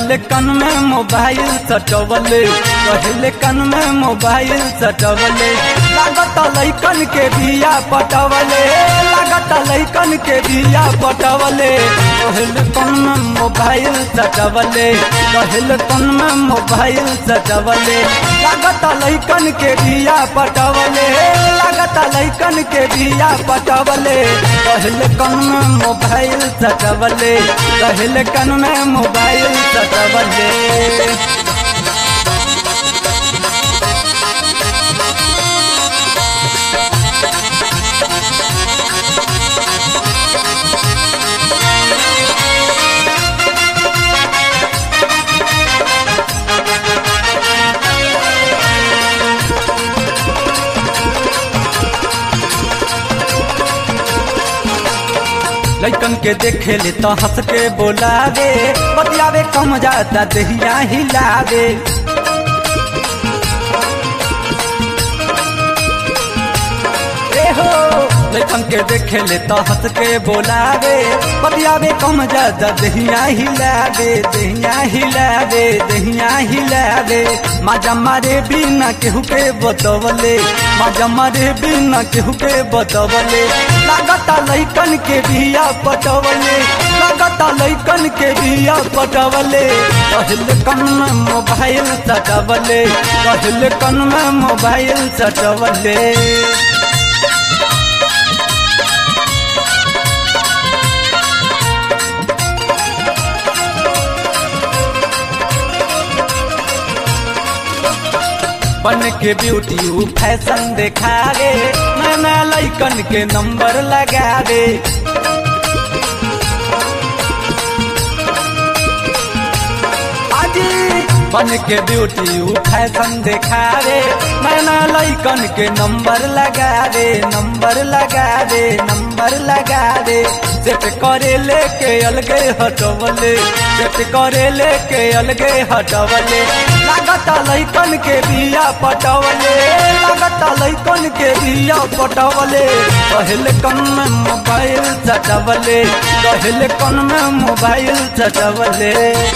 कहले कन में मोबाइल सटवले कहले कन में मोबाइल सटवले लागत लैकन के बिया पटवले लागत लैकन के बिया पटवले कहले कन में मोबाइल सटवले कहले कन में मोबाइल सटवले लागत लैकन के बिया पटवले लागत लैकन के बिया पटवले कहले कन में मोबाइल सटवले कहले कन में मोबाइल सटवले लैकन के देखे ले तो हंस के बोलावे बतियावे कम जाता दहिया हिलावे ए हो लैकन के देखे ले तो हंस के बोलावे बतियावे कम जाता दहिया हिलावे दहिया हिलावे दहिया हिलावे माजा मारे बिना केहू के बतवले माजा मारे बिना केहू के बतवले लागता लैकन के बिया पटवले लागता लैकन के बिया पटवले कहल कन में मोबाइल सटवले कहल कन में मोबाइल सटवले बन के ब्यूटी ऊ फैशन देखावे नया लैकन के नंबर लगावे बन के ब्यूटी ऊ फैशन देखावे नया लैकन के नंबर लगावे नंबर लगावे नंबर लगावे सेट करे लेके अलगे हटवले सेट करे लेके अलगे हटवले लागता लैकन के बिया पटवले लागता लैकन के बिया पटवले कहले कन में मोबाइल सटवले कहले कन में मोबाइल सटवले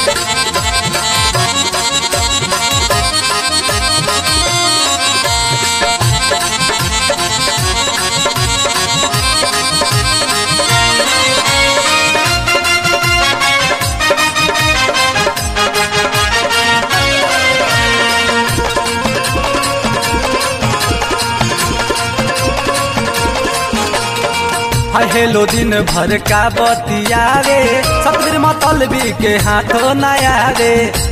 हेलो दिन भर का बतियावे सतबीर मतलबी के हाथों नया रे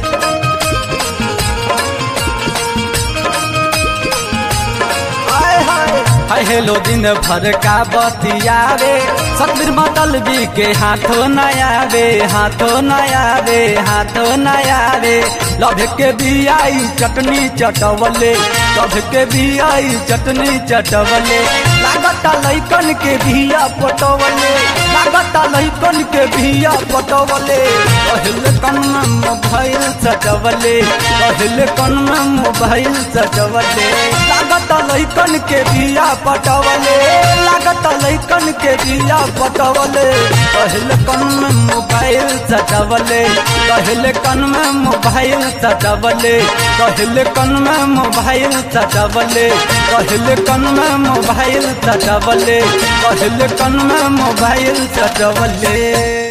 हाय हेलो दिन भर का बतियावे सतबीर मतलबी के हाथों नया रे हाथों नया रे हाथों नया रे लभ के बियाई चटनी चटवले लभ के बियाई चटनी चटवले लागता लैकन के बिया पटवले लागता लैकन के बिया पटवले कहले कन में मोबाइल सटवले कहले कन में मोबाइल सटवले लागता लैकन के बिया पटवले लागता लैकन के बिया पटवले कहले कन में मोबाइल सटवले कहले कन में मोबाइल सटवले कहले कन में मोबाइल सटवले कहले कन में मोबाइल सटवले कहले कन में मोबाइल सटवले